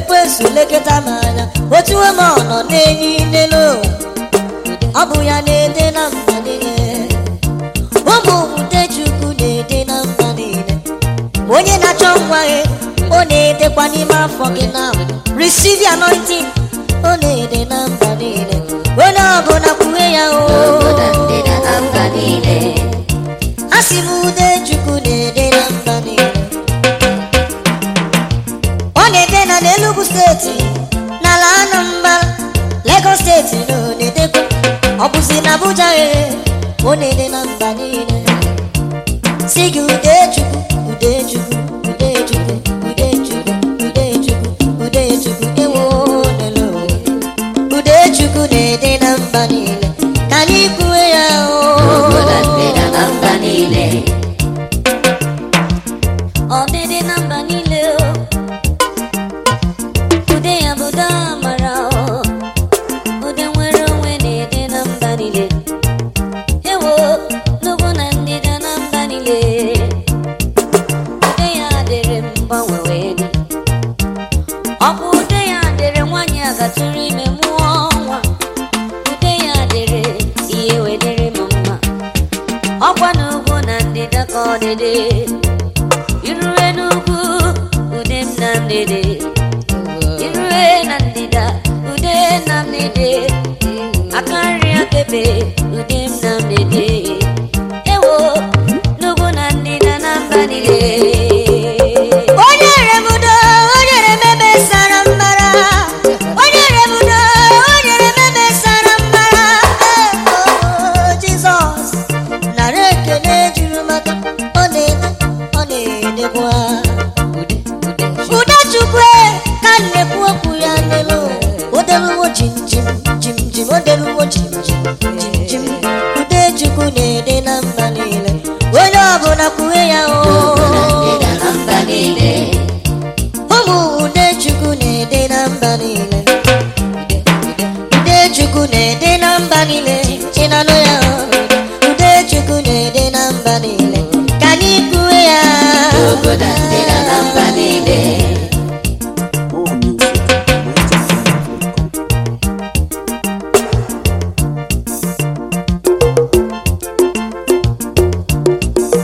ekwensu lekọta m anya otu m ọ nọ n'enyi n'elu ụwa ọ bụ ya na-ede na mba niile ụmụ ude chukwu na-ede na mba niile onye na-achọ nwa gị ọ na-edekwa n'ime afọ gị na receive the anointing ọ na-ede na mba niile onye ọbụla kwuwe ya o Obodo ndịda na mba niile. asị m ude chukwu na-ede na mba niile ọ na-ede na n'Enugu steeti n'ala Anambra Lagos steeti na ọ na-edekwa ọ bụzi na Abuja ghere ọ na-ede na mba niile si gị ude chukwu ude chukwu ude chukwu ude chukwu ude chukwu ude chukwu ewo lelo ude chukwu na-ede na mba niile ka anyị kwuwe ya Obodo o ndịda na mba niile. ọdịdị na mba niile o ude ya bụ ude amara o ude nwere onwe na-ede na mba niile ewo n'ugwu na ndịda na mba niile ude ya dịrị m mgbanwe wee dị ọkwa ude ya dịrị nwaanyị a gatụrụ ime mụọ nwa ude ya dịrị ihe wedịrị m mma ọkwa n'ugwu na ndịda ka ọ dịdị irue n'ugwu ude m na mdede irue na ndịda ude na mdede aka nri akebe ude m na mdede ewo n'ugwu na ndịda na mba niile onye remudo onye remebe sara mbara onye remudo onye remebe sara mbara Oh, Jizọs nara ekele juru maka ọ na-ede ọ na-edekwa ude chukwu ka m na-ekwu okwu ya n'elu odeluwo jim jim jim jim odeluwo jim jim jim jim ude chukwu na-ede na mba niile onye ọbụla kwuwe ya Obodo o ndịda na mba niile. ụmụ ude chukwu na-ede na mba niile ude chukwu na-ede na mba niile chinanụ ya ude chukwu na-ede na mba niile ka anyị kwuwe ya Obodo ndịda